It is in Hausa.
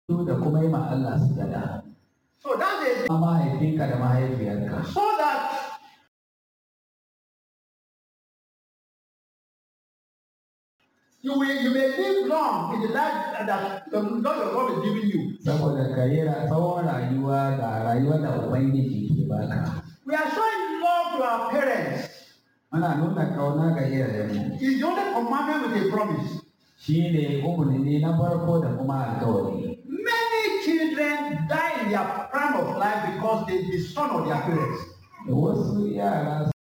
da kuma yi ma Allah sujada. So that's it. Mahaifinka da mahaifiyarka. So that you will you may live long in the life that the Lord your God is giving you. Saboda ka yi ra- tsawon rayuwa ga rayuwar da Ubangiji ke baka. We are showing love to our parents. Muna nuna kauna ga iyayenmu. It's the only commandment with a promise. Shi ne umarni na farko da kuma alkawari. Many children die in their prime of life because they dishonor their parents. Da wasu yara